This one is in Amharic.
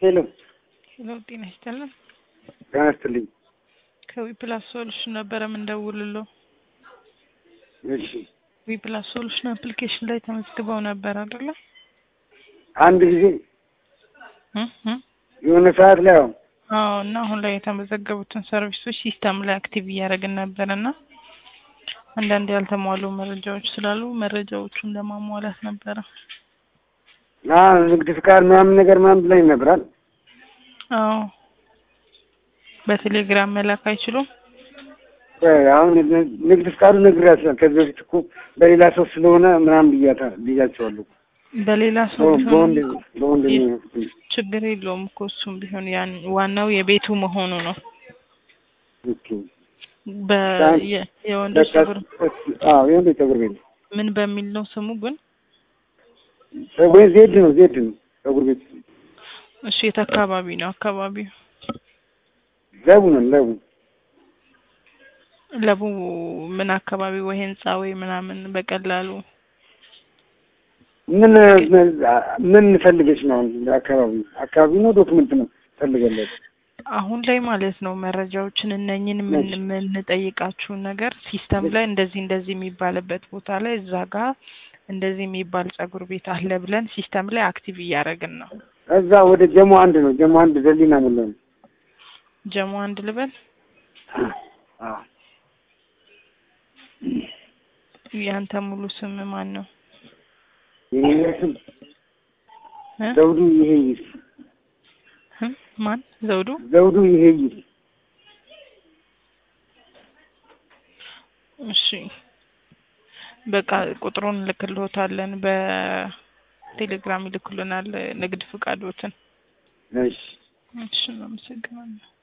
ሄሎ ሄሎ ጤና ይስጥልን። ጤና ይስጥልኝ። ከዊፕላስ ሶሉሽን ነበረ የምንደውልለው። እሺ ዊፕላስ ሶሉሽን አፕሊኬሽን ላይ ተመዝግበው ነበር አይደለ? አንድ ጊዜ እ እ የሆነ ሰዓት ላይ አሁን አዎ። እና አሁን ላይ የተመዘገቡትን ሰርቪሶች ሲስተም ላይ አክቲቭ እያደረግን ነበር እና አንዳንድ ያልተሟሉ መረጃዎች ስላሉ መረጃዎቹን ለማሟላት ነበረ። ንግድ ፍቃድ ምናምን ነገር ምናምን ብላኝ ነበራል። አዎ። በቴሌግራም መላክ አይችሉም? አሁን ንግድ ፍቃዱ ነግሬያቸዋለሁ። ከዚህ በፊት እኮ በሌላ ሰው ስለሆነ ምናምን ብያታ ብያቸዋለሁ። በሌላ ሰው በወንድ ቢሆን በወንድ ችግር የለውም እኮ እሱም ቢሆን ያን ዋናው የቤቱ መሆኑ ነው። ኦኬ በ የ- የወንዶች በቃ ፀጉር አዎ የወንድ ፀጉር ቤት ነው። ምን በሚል ነው ስሙ ግን? ወይ ዜድ ነው ዜድ ነው ፀጉር ቤት እሺ የት አካባቢ ነው አካባቢው? ለቡ ነው ለቡ ለቡ ምን አካባቢ ወይ ህንጻ ወይ ምናምን በቀላሉ ምን ምን ፈልገሽ ነው? አሁን አካባቢ አካባቢ ነው ዶክመንት ነው ፈልገለት አሁን ላይ ማለት ነው መረጃዎችን እነኝን ምን የምንጠይቃችሁን ነገር ሲስተም ላይ እንደዚህ እንደዚህ የሚባልበት ቦታ ላይ እዛ ጋር እንደዚህ የሚባል ፀጉር ቤት አለ ብለን ሲስተም ላይ አክቲቭ እያደረግን ነው። እዛ ወደ ጀሞ አንድ ነው ጀሞ አንድ ዘሊና ሙላ ነው። ጀሞ አንድ ልበል። አዎ ያንተ ሙሉ ስም ማን ነው? የኔ ስም እ? ዘውዱ ይሄይስ እ? ማን ዘውዱ? ዘውዱ ይሄይስ እሺ በቃ ቁጥሩን ልክልዎታለን። በቴሌግራም ይልኩልናል ንግድ ፍቃዶትን። እሺ እሺ እናመሰግናለን።